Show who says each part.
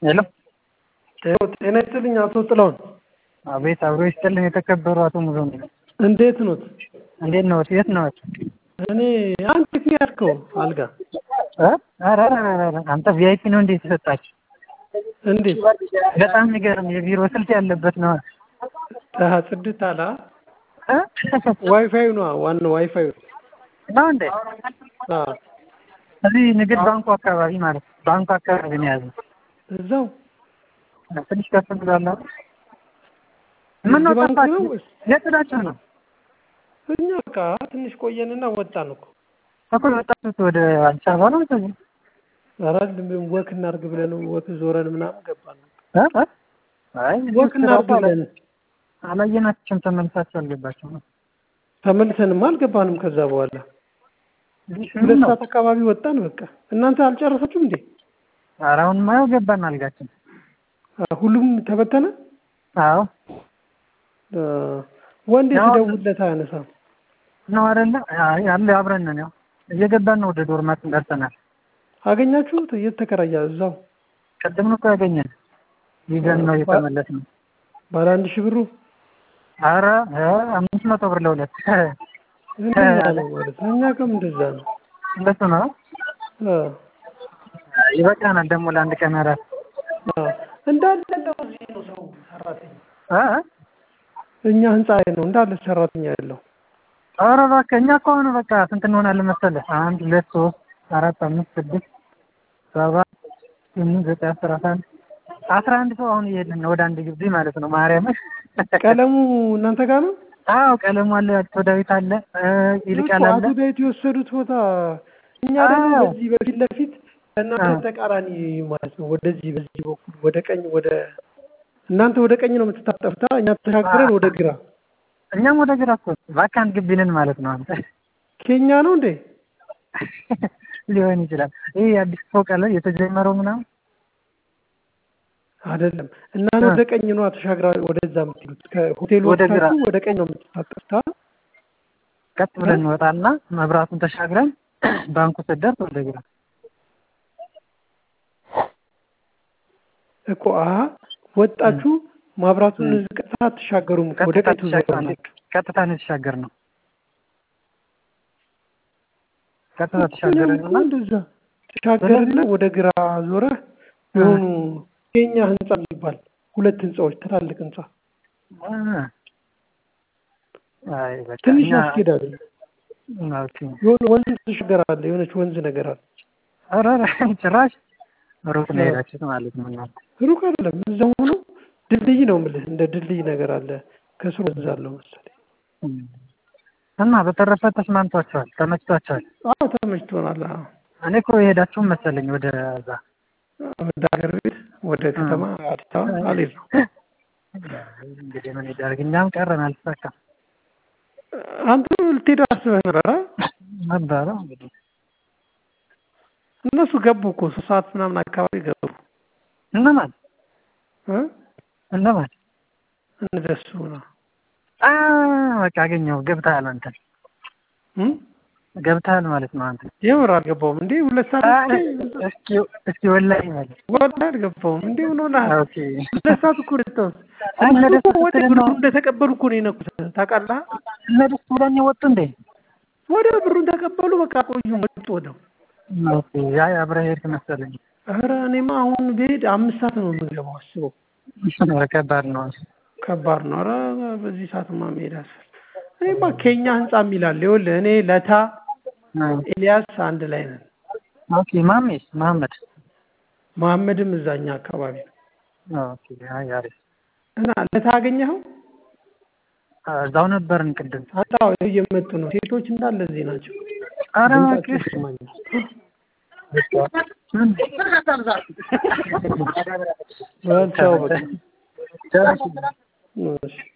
Speaker 1: ሄሎ
Speaker 2: ጤና ይስጥልኝ አቶ ጥላሁን።
Speaker 1: አቤት አብሮ ይስጥልኝ የተከበሩ አቶ ሙዞም
Speaker 2: እንዴት ኖት?
Speaker 1: እንዴት ነዎት? የት ነዎት?
Speaker 2: እኔ አንተ የት ነው ያልከው አልጋ?
Speaker 1: እ? ኧረ ኧረ ኧረ አንተ ቪአይፒ ነው እንዴ የተሰጣችሁ?
Speaker 2: እንዴት
Speaker 1: በጣም የሚገርም የቢሮ ስልክ ያለበት ነው።
Speaker 2: አሀ ጽድት አለ አ?
Speaker 1: እ?
Speaker 2: ዋይፋዩ ነው ዋናው ዋይፋዩ
Speaker 1: ነው እንዴ?
Speaker 2: አ
Speaker 1: እዚህ ንግድ ባንኩ አካባቢ ማለት ነው። ባንኩ አካባቢ ነው የያዘው።
Speaker 2: እዛው
Speaker 1: ትንሽ ከፍ ብሏል። ምን ነው
Speaker 2: ንግድ ባንክ
Speaker 1: ጠፋችሁ?
Speaker 2: ነው ወይስ?
Speaker 1: የት ሄዳችሁ ነው?
Speaker 2: እኛ በቃ ትንሽ ቆየንና ወጣን እኮ
Speaker 1: እኮ የወጣችሁት ወደ አዲስ አበባ ነው ወይስ?
Speaker 2: ኧረ ወክ እናድርግ ብለን ወክ ዞረን ምናምን ገባን።
Speaker 1: እ? እ? አይ
Speaker 2: ወክ እናድርግ ብለን
Speaker 1: አላየናችሁም። ተመልሳችሁ አልገባችሁም ነው?
Speaker 2: ተመልሰንም አልገባንም። ከዛ በኋላ
Speaker 1: ምን
Speaker 2: ሁለት
Speaker 1: ነው?
Speaker 2: ሰዓት አካባቢ ወጣን። በቃ እናንተ አልጨረሳችሁም እንዴ?
Speaker 1: ኧረ አሁንማ ያው ገባን አልጋችን።
Speaker 2: አ፣ ሁሉም ተበተነ።
Speaker 1: አዎ
Speaker 2: አ፣ ወንዴ
Speaker 1: ያው-
Speaker 2: ስደውልለት አያነሳም።
Speaker 1: ነው አይደለ? አይ አለ አብረን ነን። ያው እየገባን ነው። ወደ ዶርማችን ደርሰናል።
Speaker 2: አገኛችሁት? እየተከራያ እዛው
Speaker 1: ቅድም ነው እኮ ያገኘን። ይዘን ነው የተመለስነው።
Speaker 2: ባለ አንድ ሺህ ብሩ
Speaker 1: ኧረ እ አምስት መቶ ብር ለሁለት
Speaker 2: እንደዛ ነው ማለት ነው። እኛ ጋርም እንደዛ ነው።
Speaker 1: እንደሱ ነው።
Speaker 2: አ፣
Speaker 1: ይበቃናል ደግሞ ለአንድ ቀን እራት
Speaker 2: አ፣ እንዳለ እንደው እዚህ ነው ሰው ሰራተኛ
Speaker 1: እ እ?
Speaker 2: እኛ ህንፃ ላይ ነው እንዳለ ሰራተኛ ያለው።
Speaker 1: ኧረ እባክህ እኛ እኮ አሁን በቃ ስንት እንሆናለን መሰለህ? አንድ ሁለት ሶስት አራት አምስት ስድስት ሰባት ስምንት ዘጠኝ አስር አስራ አንድ አስራ አንድ ሰው አሁን እየሄድን ነው ወደ አንድ ግቢ ማለት ነው። ማርያም
Speaker 2: ቀለሙ እናንተ ጋር ነው?
Speaker 1: አዎ ቀለሙ አለ፣ አቶ ዳዊት አለ፣ እ ይልቃል
Speaker 2: እኮ
Speaker 1: አለ።
Speaker 2: አቶ ዳዊት የወሰዱት ቦታ እኛ ደግሞ
Speaker 1: አዎ።
Speaker 2: በዚህ በፊት ለፊት እናንተ
Speaker 1: አዎ።
Speaker 2: ተቃራኒ ማለት ነው። ወደዚህ በዚህ በኩል ወደ ቀኝ ወደ እናንተ ወደ ቀኝ ነው የምትታጠፍታ፣ እኛ ተሻግረን ወደ ግራ።
Speaker 1: እኛም ወደ ግራ እኮ እባክህ አንድ ግቢ ነን ማለት ነው። አንተ
Speaker 2: ኬኛ ነው እንዴ?
Speaker 1: ሊሆን ይችላል። ይህ አዲስ ፎቅ አለ የተጀመረው ምናምን
Speaker 2: አይደለም። እናንተ ወደ ቀኝ ነው ተሻግራ ወደዛ የምትሉት። ከሆቴሉ
Speaker 1: ወደ ግራ።
Speaker 2: ወጥታችሁ ወደ ቀኝ ነው የምትታጠፍታ።
Speaker 1: ቀጥ ብለን እንወጣና መብራቱን ተሻግረን ባንኩ ስደርስ ወደ ግራ
Speaker 2: እኮ አሀ ወጣችሁ ማብራቱን ቀጥታ አትሻገሩም። ወደ
Speaker 1: ቀጥታ
Speaker 2: ቀኝ
Speaker 1: ተሻግረን
Speaker 2: ትዞራላችሁ።
Speaker 1: ቀጥታ ነው የተሻገርነው። ቀጥታ ተሻገረን
Speaker 2: እኮ እንደዛ ተሻገርና ወደ ግራ ዞረህ የሆኑ የኛ ህንጻ የሚባል ሁለት ህንጻዎች ትላልቅ ህንጻ
Speaker 1: አይ በቃ
Speaker 2: ትንሽ
Speaker 1: እኛ-
Speaker 2: ያስኬዳል።
Speaker 1: ኦኬ።
Speaker 2: የሆነ ወንዝ ትሻገራለህ፣ የሆነች ወንዝ ነገር አለ።
Speaker 1: ኧረ ኧረ ጭራሽ ሩቅ ነው የሄዳችሁት ማለት ነው እናንተ።
Speaker 2: ሩቅ አይደለም፣ እዛው ሆኖ ድልድይ ነው የምልህ። እንደ ድልድይ ነገር አለ፣ ከስሩ ወንዝ አለው መሰለኝ።
Speaker 1: እም። እና በተረፈ ተስማምቷቸዋል፣ ተመችቷቸዋል።
Speaker 2: አዎ ተመችቶናል። አዎ
Speaker 1: እኔ እኮ የሄዳችሁም መሰለኝ ወደ እዛ
Speaker 2: ወደ ሀገር ቤት ወደ ከተማ አዲስ አበባ አልሄድም።
Speaker 1: እንግዲህ ምን ይደረግ፣ እኛም ቀረን አልተሳካም
Speaker 2: አንተ ልትሄድ አስበህ ነበር? አ?
Speaker 1: ነበረ እንግዲህ
Speaker 2: እነሱ ገቡ እኮ ሶስት ሰዓት ምናምን አካባቢ ገቡ።
Speaker 1: እነማን
Speaker 2: እ?
Speaker 1: እነማን
Speaker 2: እነሱ ነው
Speaker 1: አ በቃ አገኘው ገብተሃል አንተ
Speaker 2: እም?
Speaker 1: ገብተሃል ማለት ነው አንተ
Speaker 2: የምር አልገባውም እንዴ? ሁለት ሰዓት
Speaker 1: አ፣
Speaker 2: እኮ
Speaker 1: እስኪ እስኪ ወላሂ ማለት
Speaker 2: ወላሂ አልገባውም እንዴ? ምን ሆነሃል?
Speaker 1: ኦኬ
Speaker 2: ሁለት ሰዓት እኮ ደስተው
Speaker 1: አይ እነ ደስ
Speaker 2: ወደ
Speaker 1: ስትል
Speaker 2: ብሩ
Speaker 1: ነው
Speaker 2: እንደተቀበሉ እኮ ነው የነኩት። ታውቃለህ?
Speaker 1: እነ ደስ ብሎኝ ወጡ እንዴ
Speaker 2: ወደ ብሩን ተቀበሉ። በቃ ቆዩ መጡ ወደው።
Speaker 1: ኦኬ አይ አብረህ ሄድክ መሰለኝ
Speaker 2: ኧረ እኔማ አሁን ብሄድ አምስት ሰዓት ነው የምገባው። አስበው፣
Speaker 1: ኧረ ከባድ ነው
Speaker 2: ከባድ ነው። ኧረ በዚህ ሰዓትማ መሄድ አስፈል እኔማ ኬኛ ህንጻ የሚላል ይኸውልህ፣ እኔ ለታ ኤልያስ አንድ ላይ ነን።
Speaker 1: ኦኬ ማሜስ መሐመድ
Speaker 2: መሐመድም እዛኛ አካባቢ ነው
Speaker 1: ኦኬ አይ አሪፍ
Speaker 2: እና ለታ አገኘኸው?
Speaker 1: እዛው ነበርን ቅድም
Speaker 2: አጣው እየመጡ ነው። ሴቶች እንዳለ እዚህ ናቸው።
Speaker 1: ኧረ
Speaker 2: ድምጻቸው
Speaker 1: እባክህ
Speaker 2: ይሰማኛል።
Speaker 1: ምን?
Speaker 2: በል ቻው በቃ።
Speaker 1: ቻው።
Speaker 2: እሺ